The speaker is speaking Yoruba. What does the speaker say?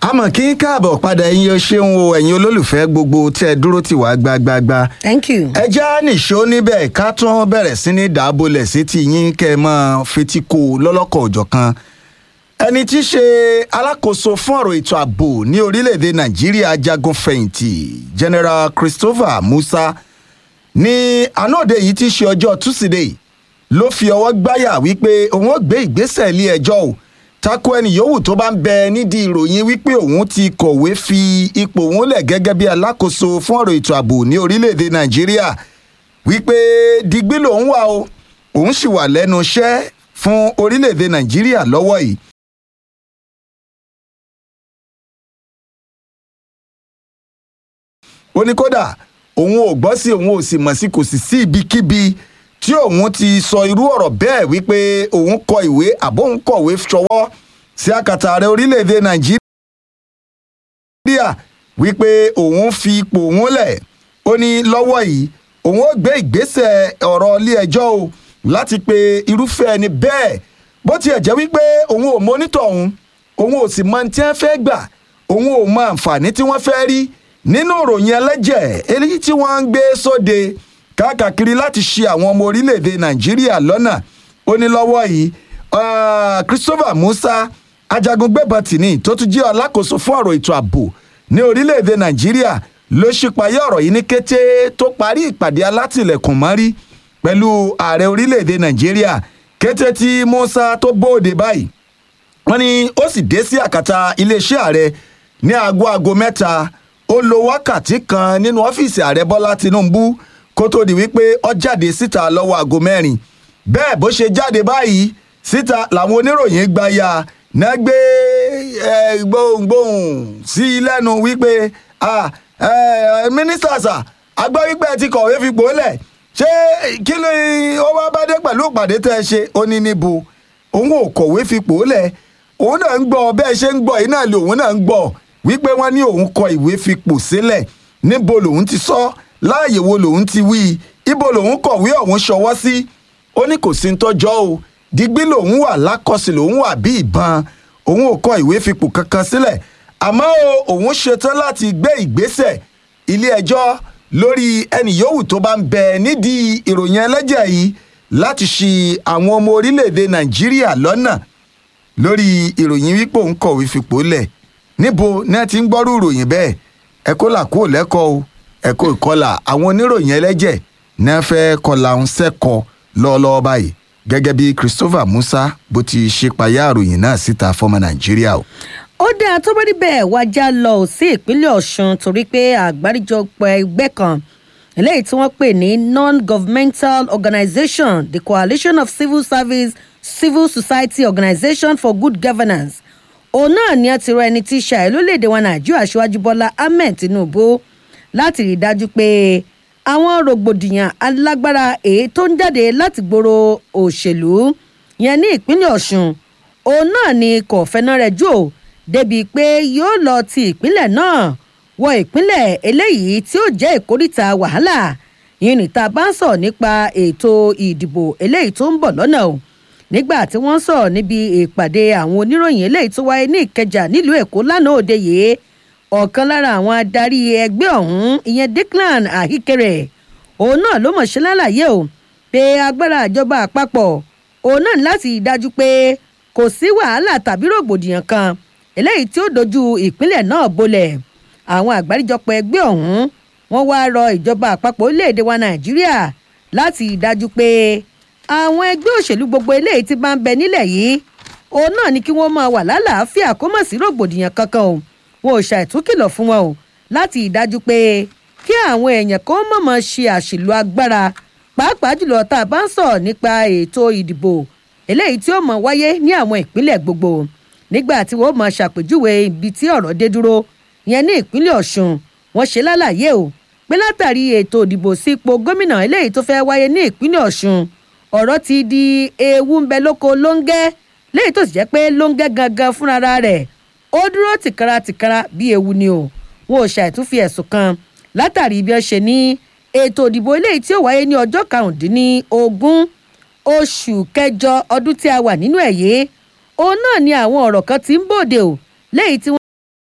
àmọ́ kí n káàbọ̀ padà ẹ̀yin o ṣeun o ẹ̀yin olólùfẹ́ gbogbo tí ẹ dúró tì wá gbágbágbá. thank you. ẹ já nìṣó níbẹ̀ ká tún bẹ̀rẹ̀ sí ní dàbọ̀lẹ̀ sétí yín kẹ́ ẹ máa fetí kó o lọ́lọ́kọ̀ òjọ̀kan. ẹni tí í ṣe alákòóso fún ọ̀rọ̀ ètò ààbò ní orílẹ̀-èdè nàìjíríà jagun fẹ̀yìntì general christopher musa ní ànáòde yìí tí í ṣe ọjọ́ tusidee ló fi ọwọ́ gbáyà wípé òun ó gbé ìgbésẹ̀ ilé ẹjọ́ o tako ẹni yòówù tó bá ń bẹ nídìí ìròyìn wípé òun ti kọ̀wé fi ipò òun lẹ̀ gẹ́gẹ́ bí alákòóso fún ọ̀rọ̀ ètò ààbò ní orílẹ̀-èdè nàìjíríà wípé digbí lòun wà o òun sì wà lẹ́nu iṣẹ́ fún orílẹ̀-èdè nàìjíríà lọ́wọ́ yìí. ó ní kódà òun ò gbọ́ sí òun ò sì mọ̀ sí kò sì sí ibikíbi tí òun ti sọ irú ọ̀rọ̀ bẹ́ẹ̀ wípé òun kọ ìwé àbóhun kọ̀wé ṣọwọ́ sí àkàtà ààrẹ orílẹ̀-èdè nàìjíríà wípé òun fi ipò òun lẹ̀ ó ní lọ́wọ́ yìí òun ó gbé ìgbésẹ̀ ọ̀rọ̀ ilé ẹjọ́ o láti pe irúfẹ́ ẹni bẹ́ẹ̀ bó tiẹ̀ jẹ́ wípé òun ò mọ́nítọ̀ òun òun ò sì mọ tí wọ́n fẹ́ gbà òun ò mọ àǹfààní tí wọ́n fẹ́ rí nínú ìròyìn ẹlẹ́jẹ̀ eléyìí tí wọ́n ń gbé sóde káàkiri láti ṣe àwọn ọmọ orílẹ̀-èdè nàìjíríà lọ́nà ó ní lọ́wọ́ yìí christopher musa ajagun gbébọn tìní tó tún jẹ́ alákòóso fún ọ̀rọ̀ ètò ààbò ní orílẹ̀-èdè nàìjíríà ló ṣípayá ọ̀rọ̀ yìí ní kété tó parí ìpàdé alátìlẹ̀kùn mọ́rí pẹ̀lú ààrẹ orílẹ̀-èdè nàìjíríà kété tí musa tó bóde báyìí wọ́n ní ó sì dé sí àkàtà iléeṣẹ́ ààrẹ ní aago aago mẹ́ta ó lo wákàtí kan nínú ọ́fíìsì ààrẹ bọ́lá tinubu kó tó di wípé ọ jáde síta lọ́wọ́ aago mẹ́rin bẹ́ẹ̀ bó ṣe jáde báyìí síta làwọn oníròyìn gba ya náà gbé gbohùngbohùn sí i lẹ́nu wípé mínísítà sà agbọ́ wípé ẹ ti kọ̀wé fipò lẹ̀ ṣé kí ni ó wá bá dé pẹ̀lú ìpàdé tẹ́ ẹ ṣe ó ní níbo òun ò kọ̀wé fipò lẹ̀ òun náà ń gbọ́ bẹ́ẹ̀ ṣe ń gbọ́ yìí náà lè òun náà ń gbọ́ wípé wọ́n ní òun kọ ìwé fipò sílẹ̀ níbo lòun ti sọ ọ́ láàyè wo lòun ti wí ibo lòun kọ̀wé ọ̀hún ṣọwọ́ sí ó ní kò sí ń tọ́jọ́ o digbí lòun wà lákọsí lòun wà bí ìbọn òun ò kọ ìwé fipò kankan sílẹ̀ àmọ́ o òun ṣetán láti gbé ìgbésẹ̀ ilé ẹjọ́ lórí ẹnì yòówù tó bá ń bẹ nídìí ìròyìn ẹlẹ́jẹ̀ yìí láti ṣi àwọn ọmọ orílẹ̀-èdè nàìjíríà lọ́nà lórí ìròyìn wípé òun kọ̀wé fipò lẹ̀ níbo ní ẹ ti ń gbọ́rú ìròyìn bẹ́ẹ̀ ẹ kó là kó lẹ́kọ̀ọ́ o ẹ̀kọ́ ìkọlà àwọn oníròyìn ẹlẹ́jẹ̀ náà fẹ́ kọlà ń sẹ́kọ̀ lọ́ọ́lọ́ọ́ báyìí gẹ́gẹ́ bí christopher musa bó ti ṣe payá àròyìn náà síta fọmọ nàìjíríà o. ó dáa tó bá rí bẹ́ẹ̀ wájà lọ sí ìpínlẹ̀ ọ̀sùn torí pé àgbáríjọpọ̀ ẹgbẹ́ kan eléyìí tí wọ́n pè ní non-governmental organisation the coalition of civil service civil society organisation for good governance òun náà ni ẹ ti rọ ẹni tí í ṣàì lórílẹ̀‐èdè wa nàìjíríà aṣíwájú bọ́lá ahmed tinubu láti rí i dájú pé àwọn rògbòdìyàn alágbára èyí tó ń jáde láti gbòòrò òṣèlú yẹn ní ìpínlẹ̀ ọ̀sùn òun náà ni kò fẹ́nà rẹ̀ jò débìí pé yóò lọ ti ìpínlẹ̀ náà wọ ìpínlẹ̀ eléyìí tí ó jẹ́ ìkórìtà wàhálà yìí níta bá ń sọ̀ nípa ètò ìdìbò eléyìí tó ń bọ̀ lọ́nà o nígbà tí wọ́n sọ̀rọ̀ níbi ìpàdé àwọn oníròyìn eléyìí tó wáyé ní ìkẹjà nílùú èkó lánàá òde yìí ọ̀kan lára àwọn adarí ẹgbẹ́ ọ̀hún ìyẹn declan ahikere òun náà ló mọ̀ ṣe lálàyé o pé agbára ìjọba àpapọ̀ òun náà láti dájú pé kò sí wàhálà tàbí rògbòdìyàn kan eléyìí tí ó dojú ìpínlẹ̀ náà bolẹ̀ àwọn àgbáríjọpọ̀ ẹgbẹ́ ọ̀hún wọ́n wá rọ ìjọba àpapọ̀ orílẹ̀-èdè wa nàìjíríà láti dájú pé àwọn ẹgbẹ́ òṣèlú gbogbo eléyìí ti bá ń bẹ nílẹ̀ yìí òun náà ni kí wọ́n máa wà lálàáfíà kó mọ̀ sí rògbòdìyàn kankan o wọn ò ṣàìtúkìlọ̀ fún wọn o láti ìdájú pé kí àwọn èèyàn kó mọ̀mọ́ ṣe àṣìlò agbára pàápàá jùlọ tá a bá ń sọ̀rọ̀ nípa ètò ìdìbò eléyìí tí ó mọ̀ wáyé ní àwọn ìpínlẹ̀ gbogbo nígbà tí wọ́n mọ̀ ṣàpèjúwe ibi tí ọ̀rọ̀ dé dúró yẹn ní ìpínlẹ̀ ọ̀ṣun wọ́n ṣe lálàyé o pé látàrí ètò ìdìbò sí ipò gómìnà eléyìí tó fẹ́ wáyé ní ìpínlẹ̀ ọ̀ṣun ọ̀rọ̀ ti di ewu ń bẹ lóko lóńgẹ́ léyìí tó sì jẹ́ pé lóńgẹ́ gangan fúnra rẹ̀ ó dúró tìkara tìkara bí ewu ni o wọn ò ṣàìtúnfi ẹ̀sùn kan látàrí bí wọ́n ṣe ní ètò ìdìbò eléyìí tí ó wáyé ní ọjọ́ karùndínlógún oṣù kẹjọ ọdún tí a wà nínú ẹ̀ yìí òun náà ni àwọn ọ̀rọ̀ kan ti ń bòde o léyìí tí